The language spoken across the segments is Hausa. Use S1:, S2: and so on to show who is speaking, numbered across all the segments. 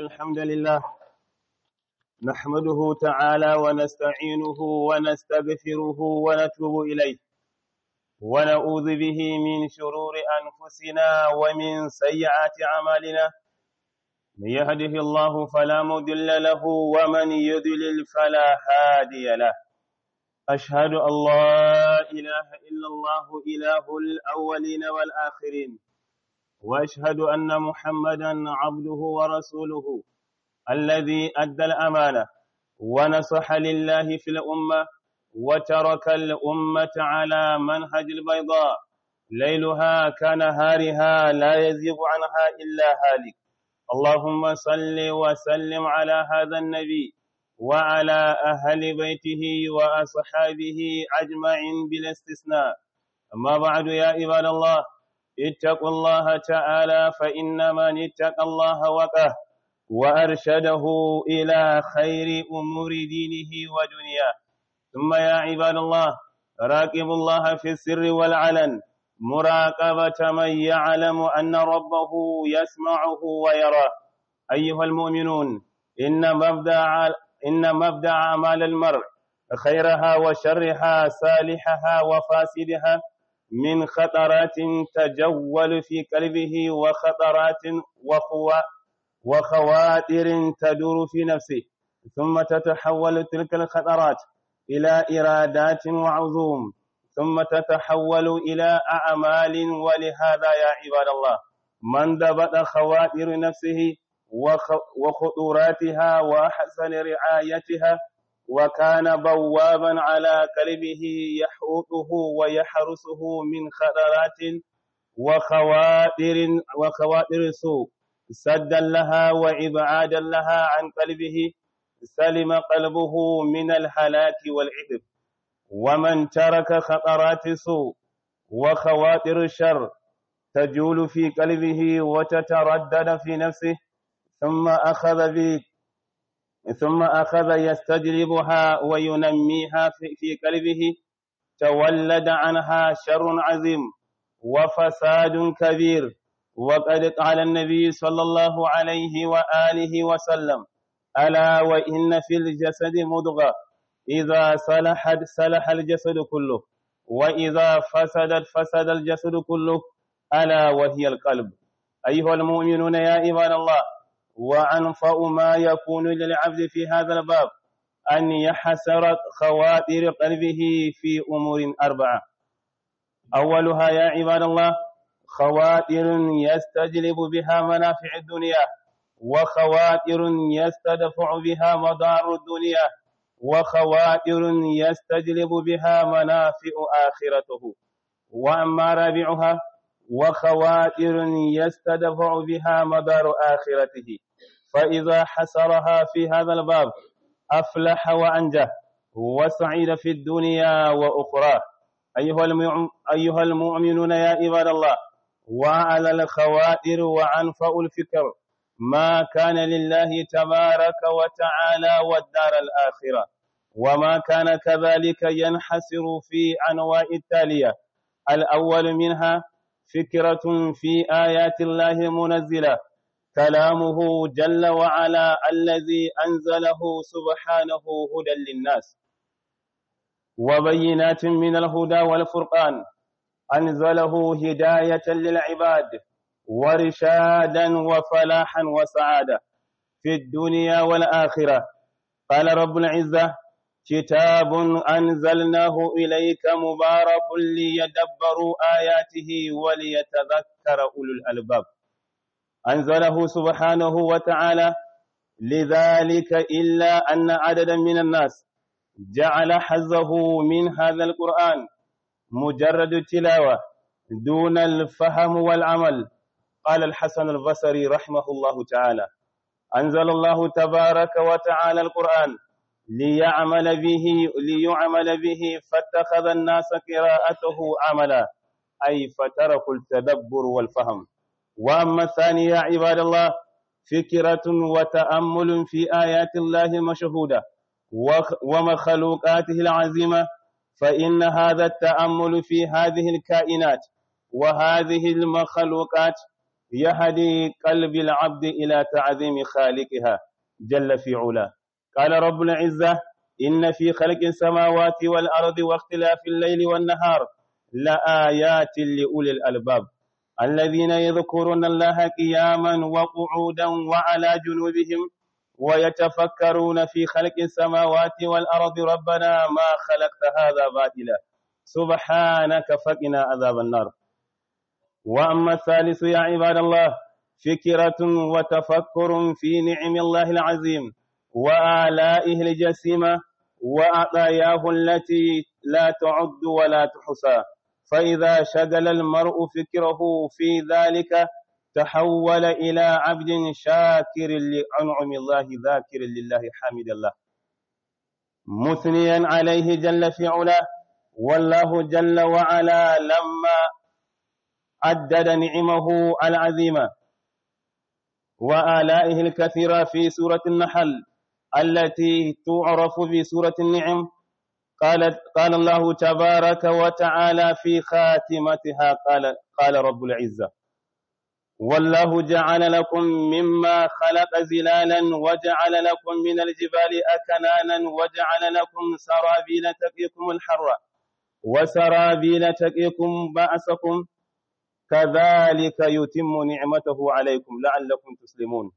S1: الحمد لله نحمده تعالى ونستعينه ونستغفره ونتوب إليه ونعوذ به من شرور أنفسنا ومن سيئات أعمالنا من يهده الله فلا مضل له ومن يضلل فلا هادي له أشهد أن لا إله إلا الله إله الأولين والآخرين وأشهد أن محمدا عبده ورسوله الذي أدى الأمانة ونصح لله في الأمة وترك الأمة على منهج البيضاء ليلها كنهارها لا يزيغ عنها إلا هالك اللهم صل وسلم على هذا النبي وعلى أهل بيته وأصحابه أجمعين بلا استثناء أما بعد يا عباد الله اتقوا الله تعالى فإن من اتقى الله وقاه وأرشده إلى خير أمور دينه ودنياه ثم يا عباد الله راقبوا الله في السر والعلن مراقبة من يعلم أن ربه يسمعه ويراه أيها المؤمنون إن مبدأ إن مبدأ أعمال المرء خيرها وشرها صالحها وفاسدها من خطرات تجول في قلبه وخطرات وخوا وخواتر تدور في نفسه ثم تتحول تلك الخطرات إلى إرادات وعزوم ثم تتحول إلى أعمال ولهذا يا عباد الله من ضبط خواتر نفسه وخطوراتها وأحسن رعايتها وكان بوابا على قلبه يحوطه ويحرسه من خطرات وخواتر وخواتر سوء سدا لها وإبعادا لها عن قلبه سلم قلبه من الهلاك والعذب ومن ترك خطرات سوء وخواطر الشر تجول في قلبه وتتردد في نفسه ثم أخذ ب ثم أخذ يستجلبها وينميها في قلبه تولد عنها شر عظيم وفساد كبير وقد قال النبي صلى الله عليه وآله وسلم ألا وإن في الجسد مضغة إذا صلحت صلح الجسد كله وإذا فسدت فسد الجسد كله ألا وهي القلب أيها المؤمنون يا عباد الله وأنفأ ما يكون للعبد في هذا الباب أن يحسر خواتر قلبه في أمور أربعة أولها يا عباد الله خواتر يستجلب بها منافع الدنيا وخواتر يستدفع بها مضار الدنيا وخواتر يستجلب بها منافع آخرته وأما رابعها وخواتر يستدفع بها مدار آخرته فإذا حسرها في هذا الباب أفلح وأنجح وسعيد في الدنيا وأخرى أيها, أيها المؤمنون يا عباد الله وعلى الخواتر وعنفأ الفكر ما كان لله تبارك وتعالى والدار الآخرة وما كان كذلك ينحسر في أنواع التالية الأول منها فكرة في آيات الله منزلة كلامه جل وعلا الذي أنزله سبحانه هدى للناس وبينات من الهدى والفرقان أنزله هداية للعباد ورشادا وفلاحا وسعادة في الدنيا والآخرة قال رب العزة كتاب أنزلناه إليك مبارك ليدبروا آياته وليتذكر أولو الألباب أنزله سبحانه وتعالى لذلك إلا أن عددا من الناس جعل حظه من هذا القرآن مجرد التلاوة دون الفهم والعمل قال الحسن البصري رحمه الله تعالى أنزل الله تبارك وتعالى القرآن ليعمل به ليعمل به فاتخذ الناس قراءته عملا أي فتركوا التدبر والفهم وأما الثاني يا عباد الله فكرة وتأمل في آيات الله المشهودة ومخلوقاته العظيمة فإن هذا التأمل في هذه الكائنات وهذه المخلوقات يهدي قلب العبد إلى تعظيم خالقها جل في علاه قال رب العزة إن في خلق السماوات والأرض واختلاف الليل والنهار لآيات لأولي الألباب الذين يذكرون الله قياما وقعودا وعلى جنوبهم ويتفكرون في خلق السماوات والأرض ربنا ما خلقت هذا باطلا سبحانك فقنا عذاب النار وأما الثالث يا عباد الله فكرة وتفكر في نعم الله العظيم وآلائه الجسيمة وعطاياه التي لا تعد ولا تحصى فإذا شغل المرء فكره في ذلك تحول إلى عبد شاكر لأنعم الله ذاكر لله حامد الله مثنيا عليه جل في علاه والله جل وعلا لما عدد نعمه العظيمة وآلائه الكثيرة في سورة النحل التي تعرف بسورة النعم قال قال الله تبارك وتعالى في خاتمتها قال قال رب العزة والله جعل لكم مما خلق زلالا وجعل لكم من الجبال أكنانا وجعل لكم سرابيل تقيكم الحر وسرابيل تقيكم بأسكم كذلك يتم نعمته عليكم لعلكم تسلمون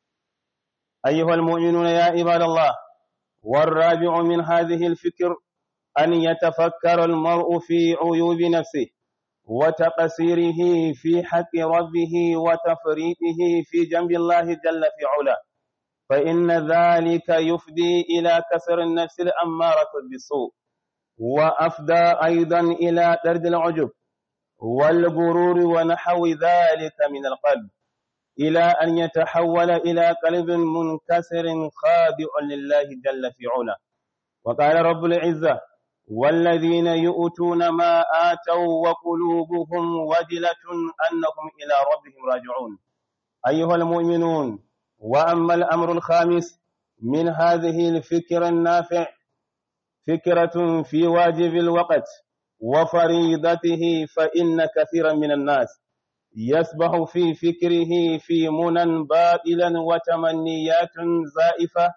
S1: أيها المؤمنون يا عباد الله والرابع من هذه الفكر أن يتفكر المرء في عيوب نفسه وتقصيره في حق ربه وتفريطه في جنب الله جل في علاه فإن ذلك يفضي إلى كسر النفس الأمارة بالسوء وأفدى أيضا إلى درد العجب والغرور ونحو ذلك من القلب إلى أن يتحول إلى قلب منكسر خاضع لله جل في علاه وقال رب العزة والذين يؤتون ما آتوا وقلوبهم وجلة أنهم إلى ربهم راجعون أيها المؤمنون وأما الأمر الخامس من هذه الفكرة النافع فكرة في واجب الوقت وفريضته فإن كثيرا من الناس يسبح في فكره في منى باطلا وتمنيات زائفة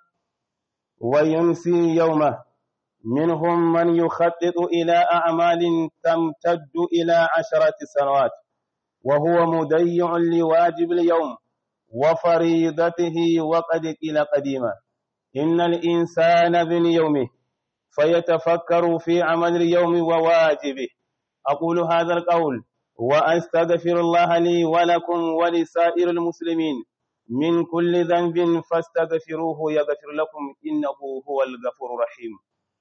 S1: وينسي يومه منهم من يخطط إلى أعمال تمتد إلى عشرة سنوات وهو مضيع لواجب اليوم وفريضته وقد قيل قديما إن الإنسان بن يومه فيتفكر في عمل اليوم وواجبه أقول هذا القول وأستغفر الله لي ولكم ولسائر المسلمين من كل ذنب فاستغفروه يغفر لكم إنه هو الغفور الرحيم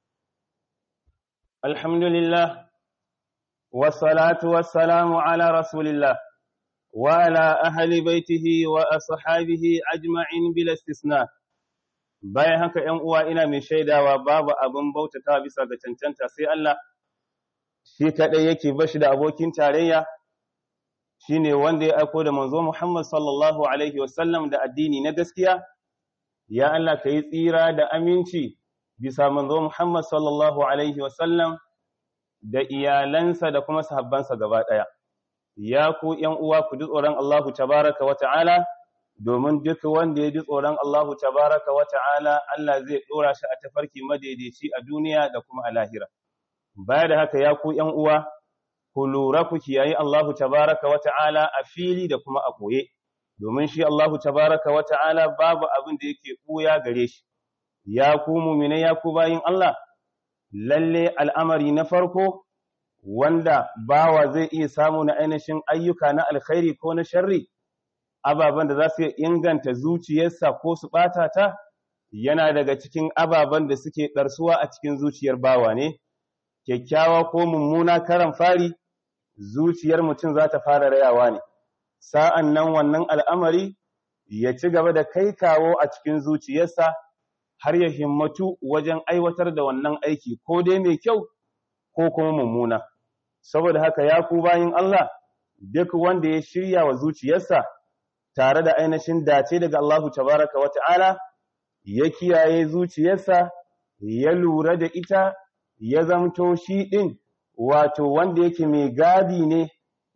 S1: الحمد لله والصلاة والسلام على رسول الله وعلى أهل بيته وأصحابه أجمعين بلا استثناء bayan haka ‘yan uwa ina mai shaidawa babu abin bautata bisa ga cancanta sai Allah shi kaɗai yake bashi da abokin tarayya shi ne wanda ya aiko da manzo Muhammad sallallahu Alaihi wasallam da addini na gaskiya, ya Allah ka yi tsira da aminci bisa manzo Muhammad sallallahu Alaihi wasallam da iyalansa da kuma sahabbansa gaba ɗaya. Ya ku ‘yan uwa ku ji tsoron Allahu tabaraka wa ta'ala, domin duk wanda ya ji tsoron Allahu tabaraka wa ta'ala Allah zai ɗora shi a tafarki madaidaici a duniya da kuma a lahira. Baya da haka ya ku ‘yan uwa, ku lura ku kiyaye Allahu tabaraka wa ta'ala a fili da kuma a ɓoye, domin shi Allahu tabaraka wa ta'ala babu abin da yake ɓuya gare shi, ya ku mumine ya ku bayin Allah, lalle al'amari na farko wanda bawa zai iya samu na ainihin ayyuka na alkhairi ko na sharri, ababen da za su inganta zuciyarsa ko su ɓata ta, yana daga cikin ababen da suke ɗarsuwa a cikin zuciyar bawa ne, kyakkyawa ko mummuna karan fari, zuciyar mutum za ta fara rayawa ne, sa'an nan wannan al'amari ya ci gaba da kai kawo a cikin zuciyarsa har ya himmatu wajen aiwatar da wannan aiki ko dai mai kyau ko kuma mummuna. Saboda haka ya ku bayin Allah, duk wanda ya shirya wa zuciyarsa tare da ainihin dace daga Allahu tabaraka wa ta'ala, ya kiyaye zuciyarsa, ya lura da ita, ya zamto shi ɗin wato wanda yake mai gadi ne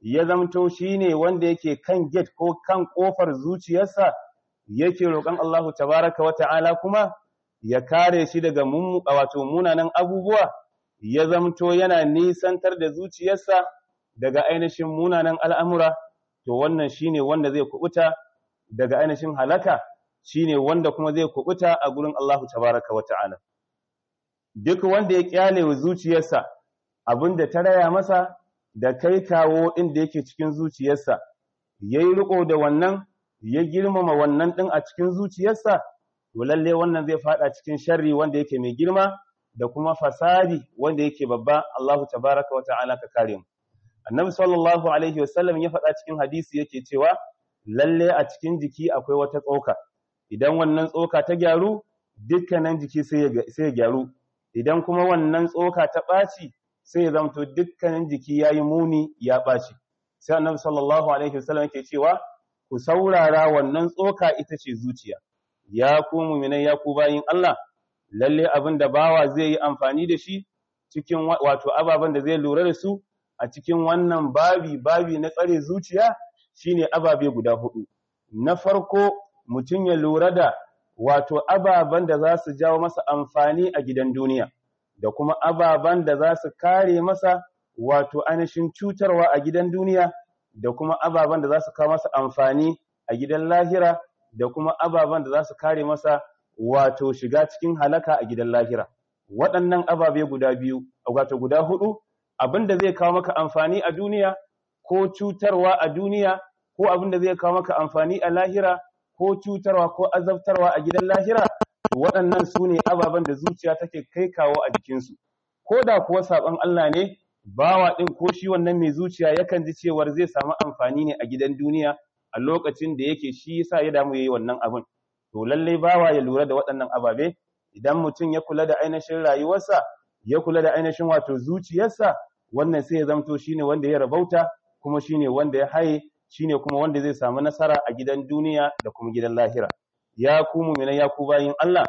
S1: ya zamto shine wanda yake kan gate ko kan kofar zuciyarsa yake roƙon Allahu tabaraka wa ta'ala kuma ya kare shi daga wato munanan abubuwa ya zamto yana nisantar da zuciyarsa daga ainihin munanan al'amura to wannan shine wanda zai kubuta daga ainihin halaka shine wanda kuma zai kubuta a gurin Allahu tabaraka wa ta'ala duk wanda ya kyale wa zuciyarsa abinda ta raya masa da kai kawo inda yake cikin zuciyarsa yayi riko da wannan ya girmama wannan din a cikin zuciyarsa to lalle wannan zai fada cikin sharri wanda yake mai girma da kuma fasadi wanda yake babba Allahu tabaraka wa ta'ala ka kare mu Annabi sallallahu alaihi wasallam ya faɗa cikin hadisi yake cewa lalle a cikin jiki akwai wata tsoka idan wannan tsoka ta gyaru dukkanin jiki sai ya gyaru idan kuma wannan tsoka ta ɓaci sai ya zamto dukkanin jiki yayi muni ya ɓaci sai Annabi sallallahu alaihi wasallam yake cewa ku saurara wannan tsoka ita ce zuciya ya ku mu'minai ya ku bayin Allah lalle abin da bawa zai yi amfani da shi cikin wato ababen da zai lura da su a cikin wannan babi babi na tsare zuciya shine ababe guda hudu na farko mutum ya lura da wato ababen da za su jawo masa amfani a gidan duniya da kuma ababen da za su kare masa wato ainihin cutarwa a gidan duniya da kuma ababen da za su kawo masa amfani a gidan lahira da kuma ababen da za su kare masa wato shiga cikin halaka a gidan lahira waɗannan ababe guda biyu wato guda hudu abin da zai kawo maka amfani a duniya ko cutarwa a duniya ko abin da zai kawo maka amfani a lahira ko cutarwa ko azabtarwa a gidan lahira waɗannan su ne ababen da zuciya take kai kawo a jikinsu ko da kuwa saɓon Allah ne bawa ɗin ko shi wannan mai zuciya yakan ji cewar zai samu amfani ne a gidan duniya a lokacin da yake shi yasa ya damu yayi wannan abin to lallai bawa ya lura da waɗannan ababe idan mutum ya kula da ainihin rayuwarsa ya kula da ainihin wato zuciyarsa wannan sai ya zamto shine wanda ya rabauta kuma shine wanda ya haye shine kuma wanda zai samu nasara a gidan duniya da kuma gidan lahira ya ku mu'mina ya ku bayin Allah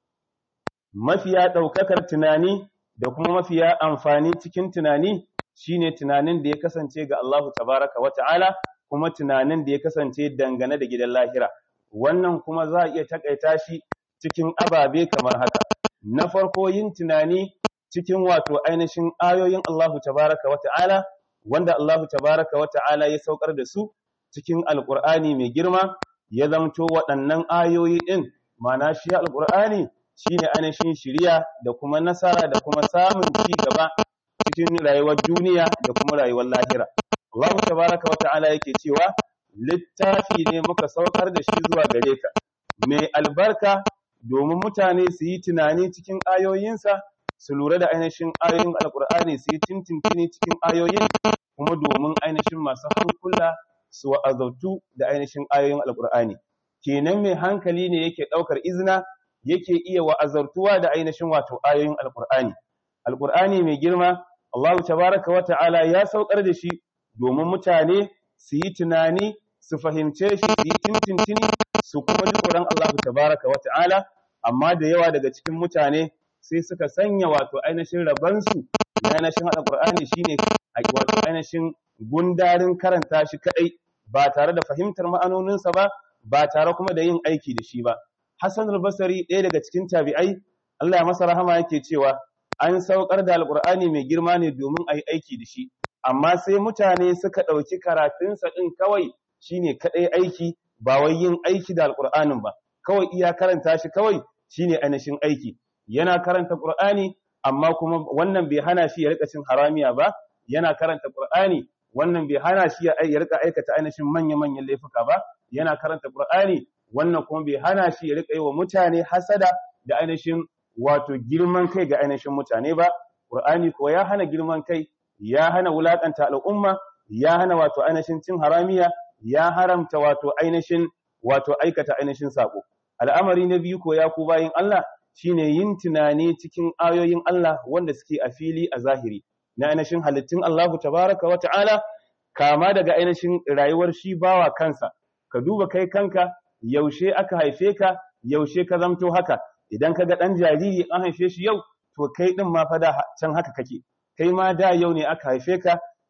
S1: mafiya daukakar tunani da kuma mafiya amfani cikin tunani shine tunanin da ya kasance ga Allahu tabaraka wa ta'ala kuma tunanin da ya kasance dangane da gidan lahira wannan kuma za a iya takaita shi cikin ababe kamar haka na farko yin tunani cikin wato ainihin ayoyin Allahu tabaraka wa ta'ala wanda Allahu tabaraka wa ta'ala ya saukar da su cikin alqur'ani mai girma ya zamto waɗannan ayoyi din ma'ana shi alqur'ani shine ainihin shiriya da kuma nasara da kuma samun ci gaba cikin rayuwar duniya da kuma rayuwar lahira Allahu tabaraka wa ta'ala yake cewa littafi ne muka saukar da shi zuwa gare ka mai albarka domin mutane su yi tunani cikin ayoyinsa su lura da ainihin ayoyin alkur'ani su yi tintintini cikin ayoyin kuma domin ainihin masu hankula su wa'azautu da ainihin ayoyin alkur'ani kenan mai hankali ne yake ɗaukar izina yake iya wa'azartuwa da ainihin wato ayoyin alkur'ani alkur'ani mai girma Allahu tabaraka wa ta'ala ya saukar da shi domin mutane su yi tunani su fahimce shi su yi tintintini su kuma ji tsoron Allahu tabaraka wa ta'ala amma da yawa daga cikin mutane sai suka sanya wato ainihin rabansu na ainihin alƙur'ani shine wato ainihin gundarin karanta shi kadai ba tare da fahimtar ma'anoninsa ba ba tare kuma da yin aiki da shi ba Hassan al-Basri ɗaya daga cikin tabi'ai Allah ya masa rahama yake cewa an saukar da alƙur'ani mai girma ne domin a yi aiki da shi amma sai mutane suka ɗauki karatunsa ɗin kawai shine kadai aiki ba wai yin aiki da alƙur'anin ba kawai iya karanta shi kawai shine ainihin aiki yana karanta Qur'ani amma kuma wannan bai hana shi ya rika cin haramiya ba yana karanta Qur'ani wannan bai hana shi ya rika aikata ainihin manya-manyan laifuka ba yana karanta Qur'ani wannan kuma bai hana shi ya rika yi wa mutane hasada da ainihin wato girman kai ga ainihin mutane ba Qur'ani ko ya hana girman kai ya hana wulakanta al'umma ya hana wato ainihin cin haramiya ya haramta wato ainihin wato aikata ainihin sako al'amari na biyu ko ya ku bayin Allah shine yin tunani cikin ayoyin Allah wanda suke a fili a zahiri na ainihin halittun Allahu tabaraka wa ta'ala kama daga ainihin rayuwar shi bawa kansa ka duba kai kanka yaushe aka haife ka yaushe ka zamto haka idan ka ga dan jariri an haife shi yau to kai din ma fa da can haka kake kai ma da yau ne aka haife ka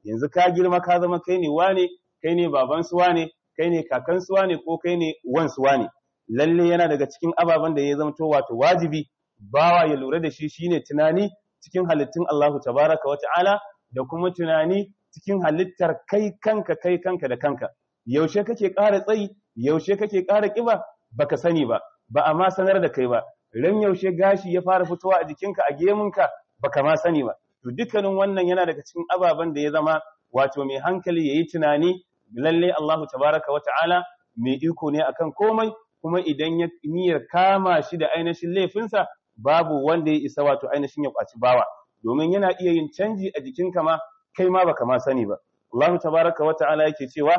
S1: yanzu ka girma ka zama kai ne wane kai ne baban su wane kai ne kakan su wane ko kai ne wan su wane lalle yana daga cikin ababen da ya zamto wato wajibi bawa ya lura da shi shine tunani cikin halittun Allahu tabaraka wa ta'ala da kuma tunani cikin halittar kai kanka kai kanka da kanka yaushe kake ƙara tsayi yaushe kake ƙara ƙiba baka sani ba ba a ma sanar da kai ba ran yaushe gashi ya fara fitowa a jikinka a gemunka baka ma sani ba to dukkanin wannan yana daga cikin ababen da ya zama wato mai hankali yayi tunani lalle Allahu tabaraka wa ta'ala mai iko ne akan komai kuma idan ya niyyar kama shi da ainihin laifinsa babu wanda ya isa wato ainihin ya kwaci bawa domin yana iya yin canji a jikinka ma kai ma baka ma sani ba Allahu tabaraka wa ta'ala yake cewa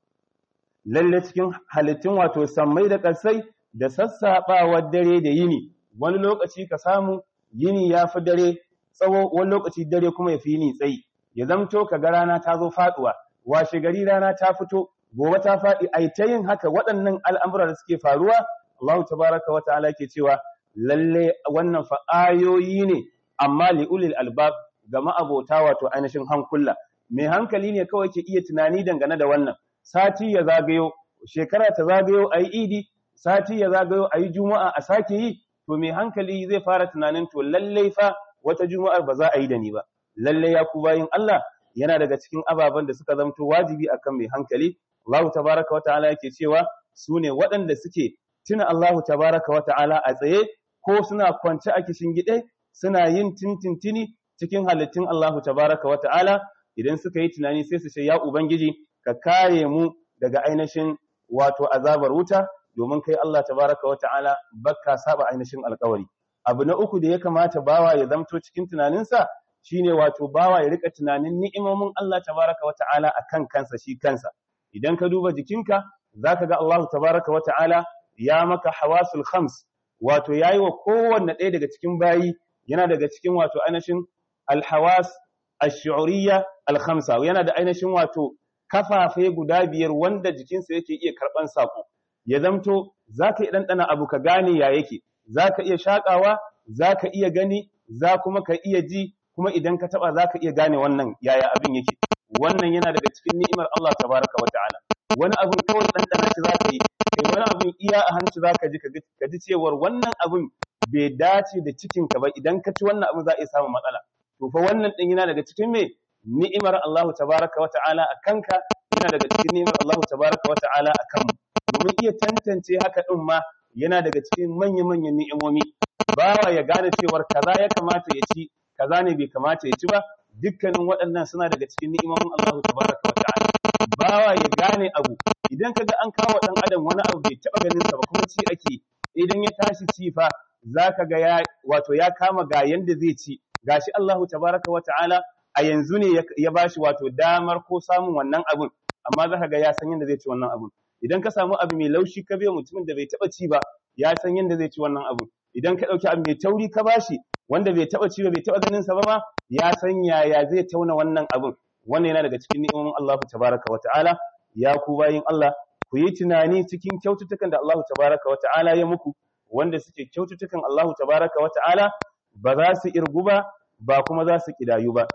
S1: lalle cikin halittun wato sammai da ƙasai da sassaɓawar dare da yini wani lokaci ka samu yini ya fi dare tsawo wani lokaci dare kuma ya fi yini tsayi ya zamto ka ga rana ta zo faɗuwa washe gari rana ta fito gobe ta faɗi ai ta yin haka waɗannan al'amura da suke faruwa Allah tabaraka wa ta'ala ke cewa lalle wannan fa ayoyi ne amma li ulil albab ga ma'abota wato ainihin hankula mai hankali ne kawai ke iya tunani dangane da wannan sati ya zagayo shekara ta zagayo ayi idi sati ya zagayo ayi juma'a a sake yi to mai hankali zai fara tunanin to lalle fa wata juma'ar ba za a yi da ni ba lalle ya ku bayin Allah yana daga cikin ababen da suka zamto wajibi akan mai hankali Allah tabaraka wa ta'ala yake cewa su ne waɗanda suke tuna Allah tabaraka wa ta'ala a tsaye ko suna kwance a kishin gide suna yin tintintini cikin halittun Allah tabaraka wa ta'ala idan suka yi tunani sai su ce ya ubangiji ka kare mu daga ainihin wato azabar wuta domin kai Allah tabaraka wa ta'ala bakka saba ainihin alƙawari abu na uku da ya kamata bawa ya zamto cikin tunaninsa shine wato bawa ya rika tunanin ni'imomin Allah tabaraka wa ta'ala akan kansa shi kansa idan ka duba jikinka zaka ga Allah tabaraka wa ta'ala ya maka hawasul khams wato yayi wa kowanne ɗaya daga cikin bayi yana daga cikin wato ainihin alhawas ash-shu'uriyya al-khamsa yana da ainihin wato kafafe guda biyar wanda jikinsa yake iya karban sako ya zamto zaka iya dandana abu ka gane ya yake zaka iya shakawa zaka iya gani za kuma ka iya ji kuma idan ka taba zaka iya gane wannan yaya abin yake wannan yana daga cikin ni'imar Allah tabaraka wa ta'ala wani abin kawai dandana shi zaka yi kai wani abin iya a hanci zaka ji ka ji cewar wannan abin bai dace da cikin ka ba idan ka ci wannan abin za a iya samun matsala to fa wannan din yana daga cikin me ni'imar Allah tabaraka wa ta'ala a kanka yana daga cikin ni'imar Allah tabaraka wa ta'ala a kanmu domin iya tantance haka din ma yana daga cikin manya-manyan ni'imomi bawa ya gane cewar kaza ya kamata ya ci kaza ne bai kamata ya ci ba dukkanin waɗannan suna daga cikin ni'imomin Allah tabaraka wa ta'ala bawa ya gane abu idan kaga an kawo dan adam wani abu bai taba ganin sa ba kuma ci ake idan ya tashi ci fa zaka ga ya wato ya kama ga yanda zai ci gashi Allah tabaraka wa ta'ala a yanzu ne ya bashi wato damar ko samun wannan abun amma zaka ga ya san yanda zai ci wannan abun idan ka samu abu mai laushi ka biya mutumin da bai taba ci ba ya san yanda zai ci wannan abun idan ka dauki abu mai tauri ka bashi wanda bai taba ci ba bai taba ganin sa ba ma ya san yaya zai tauna wannan abun wannan yana daga cikin ni'imomin Allah tabaraka wa ta'ala ya ku bayin Allah ku yi tunani cikin kyaututtukan da Allah tabaraka wa ta'ala ya muku wanda suke kyaututtukan Allah tabaraka wa ta'ala ba za su irgu ba ba kuma za su kidayu ba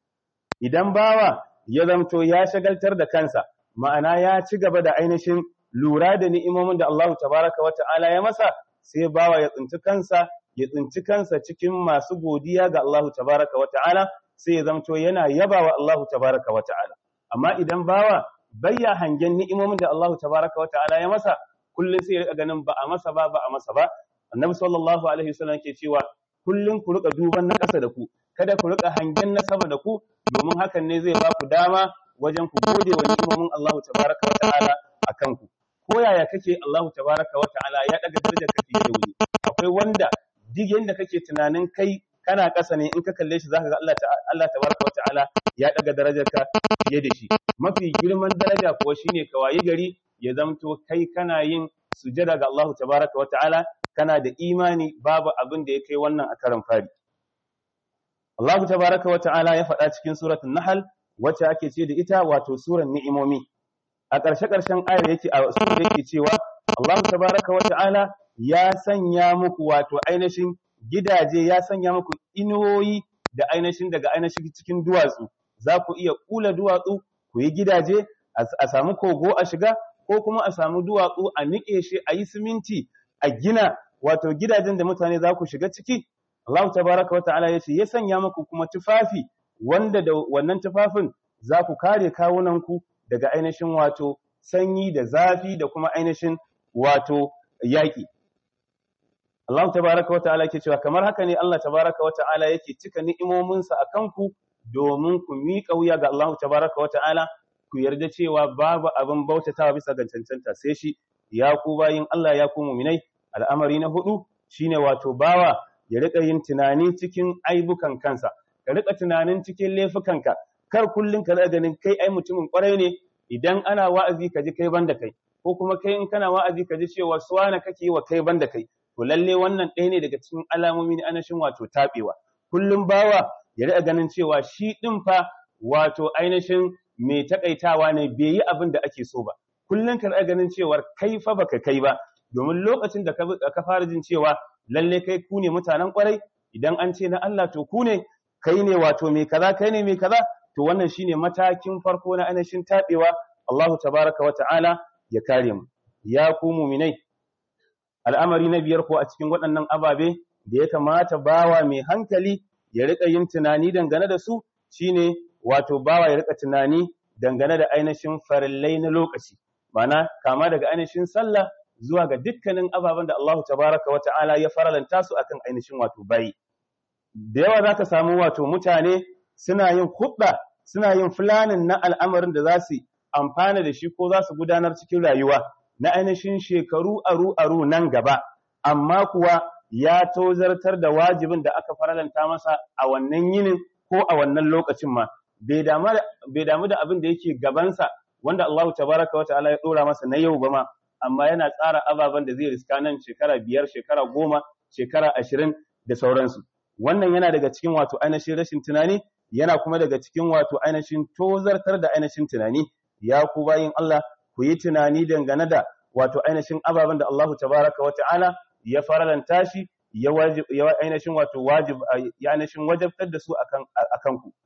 S1: idan bawa ya zamto ya shagaltar da kansa ma'ana ya ci gaba da ainihin lura da ni'imomin da Allah tabaraka wa ta'ala ya masa sai bawa ya tsinci kansa ya tsinci kansa cikin masu godiya ga Allah tabaraka wa ta'ala sai ya zamto yana yabawa Allah tabaraka wa ta'ala amma idan bawa bayya hangen ni'imomin da Allah tabaraka wa ta'ala ya masa kullun sai ya rika ganin ba a masa ba ba a masa ba annabi sallallahu alaihi wasallam ke cewa kullun ku rika duban na ƙasa da ku kada ku rika hangen na sama da ku domin hakan ne zai ba ku dama wajen ku gode wa ni'imomin Allah tabaraka wa ta'ala akan ku ko yaya kake Allah tabaraka wa ta'ala ya daga darajar ka fiye da wani akwai wanda duk yanda kake tunanin kai kana ƙasa ne in ka kalle shi zaka ga Allah Allah tabaraka wa ta'ala ya daga darajar ka fiye da shi mafi girman daraja kuwa shine ka wayi gari ya zamto kai kana yin sujada ga Allah tabaraka wa ta'ala kana da imani babu abin da ya kai wannan a karan fari Allah tabaraka wa ta'ala ya faɗa cikin suratul nahl wacce ake ce da ita wato suran ni'imomi a ƙarshe-ƙarshen ayar yake a yake cewa Allah tabaraka wa ta'ala ya sanya muku wato ainihin gidaje ya sanya muku inuwoyi da ainihin daga ainihin cikin duwatsu za ku iya kula duwatsu ku yi gidaje a samu kogo a shiga ko kuma a samu duwatsu a niƙe shi a yi siminti a gina wato gidajen da mutane za ku shiga ciki Allah tabaraka wa ta'ala ya ce ya sanya muku kuma tufafi wanda da wannan tufafin za ku kare kawunanku daga ainihin wato sanyi da zafi da kuma ainihin wato yaƙi Allah tabaraka wa ta'ala yake cewa kamar haka ne Allah tabaraka wa ta'ala yake cika ni'imominsa a kanku domin ku miƙa wuya ga Allah tabaraka wa ta'ala ku yarda cewa babu abin bautatawa bisa ga cancanta sai shi ya ku bayin Allah ya ku muminai al'amari na hudu shine wato bawa ya rika yin tunani cikin aibukan kansa ka rika tunanin cikin laifukanka kar kullun ka ganin kai ai mutumin kwarai ne idan ana wa'azi ka ji kai banda kai ko kuma kai in kana wa'azi ka ji cewa suwana kake yi wa kai banda kai to lalle wannan ɗaya ne daga cikin alamomi na anashin wato tabewa kullum bawa ya rika ganin cewa shi din fa wato ainihin mai takaitawa ne bai yi abin da ake so ba kullum ka ganin cewar kai fa baka kai ba domin lokacin da ka fara jin cewa lalle kai ku ne mutanen kwarai idan an ce na Allah to ku ne kai ne wato mai kaza kai ne mai kaza to wannan shine matakin farko na ainihin tabewa Allahu tabaraka wa ta'ala ya kare mu ya ku mu'minai al'amari na biyar ko a cikin waɗannan ababe da ya kamata bawa mai hankali ya rika yin tunani dangane da su shine wato bawa ya rika tunani dangane da ainihin farillai na lokaci mana kama daga ainihin sallah zuwa ga dukkanin ababen da Allah tabaraka wa ta'ala ya faralanta su akan ainihin wato bayi da yawa zaka samu wato mutane suna yin hudda suna yin fulanin na al'amarin da za su amfana da shi ko za su gudanar cikin rayuwa na ainihin shekaru aru aru nan gaba amma kuwa ya tozartar da wajibin da aka faralanta masa a wannan yinin ko a wannan lokacin ma bai damu da abin da yake gabansa wanda Allah tabaraka wa ta'ala ya dora masa na yau ba ma amma yana tsara ababen da zai riska nan shekara biyar shekara goma shekara ashirin da sauransu wannan yana daga cikin wato ainihin rashin tunani yana kuma daga cikin wato ainihin tozartar da ainihin tunani ya ku bayin Allah ku yi tunani dangane da wato ainihin ababen da Allah tabaraka wa ta'ala ya faralanta shi ya wajib ya ainihin wato wajib ya ainihin wajabtar da su akan akan ku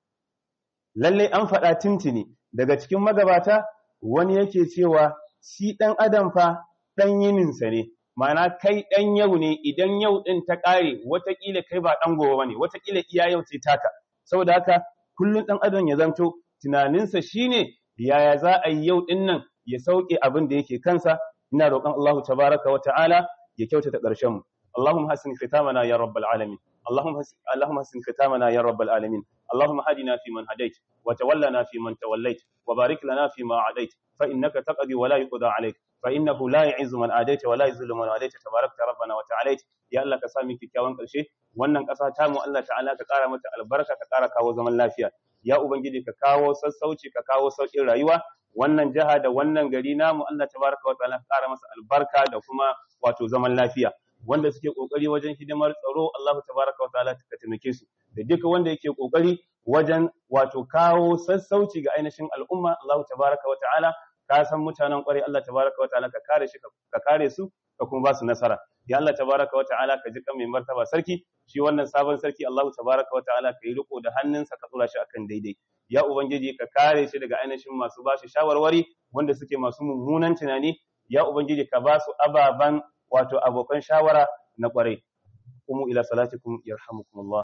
S1: lalle an faɗa tintini daga cikin magabata wani yake cewa shi ɗan adam fa ɗan yininsa ne ma'ana kai ɗan yau ne idan yau ɗin ta ƙare watakila kai ba ɗan gobe ba ne watakila iya yau ce taka saboda haka kullum ɗan adam ya zanto tunaninsa shine yaya za a yi yau ɗin nan ya sauke abin da yake kansa ina roƙon Allah tabaraka wa ta'ala ya kyautata ƙarshen mu اللهم حسن ختامنا يا رب العالمين اللهم اللهم حسن ختامنا يا رب العالمين اللهم هدنا فيمن هديت وتولنا فيمن توليت وبارك لنا فيما عديت فإنك تقضي ولا يقضى عليك فإنه لا يعز من عاديت ولا يذل من عاديت تباركت ربنا وتعاليت يا الله كسامي kyakkyawan ƙarshe wannan ƙasa ta mu Allah ta'ala ka ƙara mata albarka ka ƙara kawo zaman lafiya ya ubangiji ka kawo sassauci ka kawo sauƙin rayuwa wannan jiha da wannan gari namu Allah tabaraka wa ta'ala ka ƙara masa albarka da kuma wato zaman lafiya wanda suke kokari wajen hidimar tsaro Allah tabaraka wa ta'ala ka taimake su da duka wanda yake kokari wajen wato kawo sassauci ga ainihin al'umma Allah tabaraka wa ta'ala ka san mutanen kwarai Allah tabaraka wa ta'ala ka kare shi ka kare su ka kuma ba su nasara ya Allah tabaraka wa ta'ala ka ji kan mai martaba sarki shi wannan sabon sarki Allah tabaraka wa ta'ala ka yi riko da hannunsa ka tsura shi akan daidai ya ubangiji ka kare shi daga ainihin masu ba shi shawarwari wanda suke masu mummunan tunani ya ubangiji ka ba su ababan wato abokan shawara na kwarai. Kuma ila salatikum yarhamukumullah.